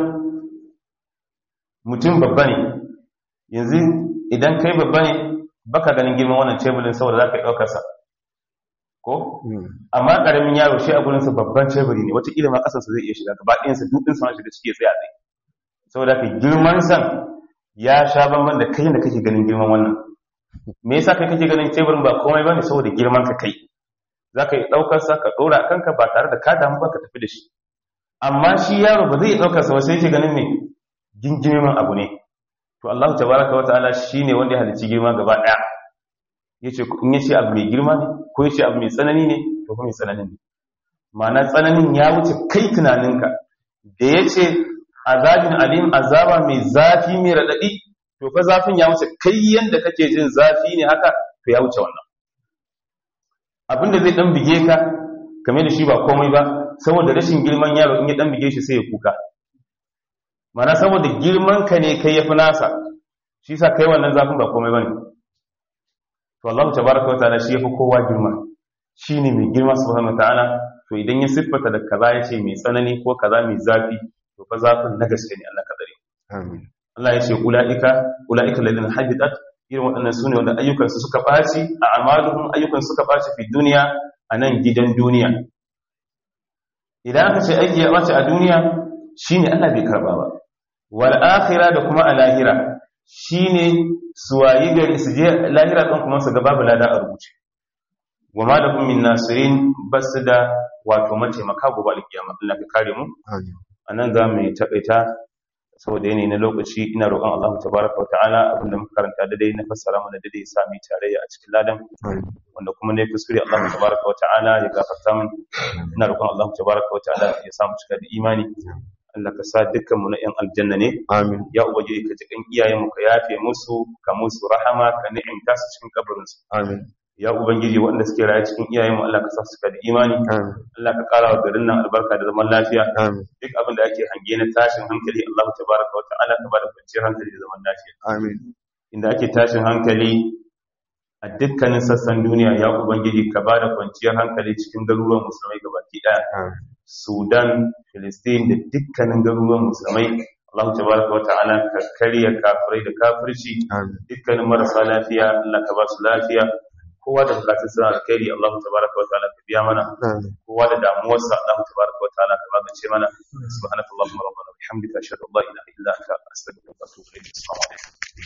mutum babba ne yanzu idan kai babba ne baka ganin girman wannan tebulin saboda za ka yi ɗaukarsa ko amma ƙaramin yaro shi a gurinsa babban teburi ne wata ilimin ƙasarsa zai iya shiga gaba ɗayansa dukkan ma shiga ciki tsaye a tsaye saboda ka girman san ya sha bamban da kai da kake ganin girman wannan me yasa kai kake ganin teburin ba komai bane saboda girman ka kai za ka yi ɗaukarsa ka ɗora a kanka ba tare da ka damu ba ka tafi da shi amma shi yaro ba zai ɗaukarsa ba sai yake ganin me gingirman abu ne to Allah tabaraka wa ta'ala shine wanda ya halicci girma gaba daya yace in yace abu mai girma ne ko yace abu mai tsanani ne to kuma mai tsananin ne ma'ana tsananin ya wuce kai tunaninka da yace azabin alim azaba mai zafi mai radadi to fa zafin ya wuce kai yanda kake jin zafi ne haka to ya wuce wannan abinda zai dan bige ka kamar da shi ba komai ba saboda rashin girman yaro in ya dan bige shi sai ya kuka mana saboda girman ka ne kai yafi nasa shi sa kai wannan zafin ba komai bane to Allah tabaraka wa ta'ala shi yafi kowa girma shine mai girma subhanahu wa ta'ala to idan ya siffata da kaza yace mai tsanani ko kaza mai zafi to fa zafin na gaske ne Allah ka dare amin Allah yace ulaika ulaika alladhina habitat irin waɗannan sune wanda ayyukansu suka baci a amaluhum ayyukan suka baci fi duniya a nan gidan duniya idan aka ce aiki ya baci a duniya shine Allah bai karba ba wal akhirah da kuma a lahira shine suwayi gari su je lahira ɗin kuma su ga babu lada a rubuce wa ma lakum min nasirin basu da wato mataimaka gobe alkiyama Allah ka kare mu amin anan za mu taƙaita saboda yanayi na lokaci ina roƙon Allah tabaraka wa ta'ala abinda muka karanta da dai na fassara mana da dai sami tarayya a cikin ladan amin wanda kuma ne kuskure Allah tabaraka wa ta'ala ya gafarta min ina roƙon Allah tabaraka wa ta'ala ya samu cika da imani Allah ka sa dukkan mu na yan aljanna ne amin ya ubangiji ka ji kan iyayenmu ka yafe musu ka musu rahama ka ni'imta su cikin kabarinsu amin ya ubangiji waɗanda suke raye cikin iyayenmu Allah ka sa su da imani amin Allah ka ƙara wa garin nan albarka da zaman lafiya amin duk abin da ake hange na tashin hankali Allah tabaraka wa ta'ala ka bada kwanciyar hankali da zaman lafiya amin inda ake tashin hankali a dukkanin sassan duniya ya ubangiji ka bada kwanciyar hankali cikin garuruwan musulmai gabaki ɗaya amin Sudan, Filistin da dukkanin garuruwan musulmai Allah tabaraka wa ta'ala ka karya kafirai da kafirci amin dukkanin marasa lafiya Allah ka ba su lafiya kowa da bukatun suna alkhairi Allah tabaraka wa ta'ala ka biya mana amin kowa da damuwarsa Allah tabaraka wa ta'ala ka magance mana subhanakallahumma rabbana wa bihamdika ashhadu an la ilaha illa anta astaghfiruka wa atubu ilayk assalamu alaikum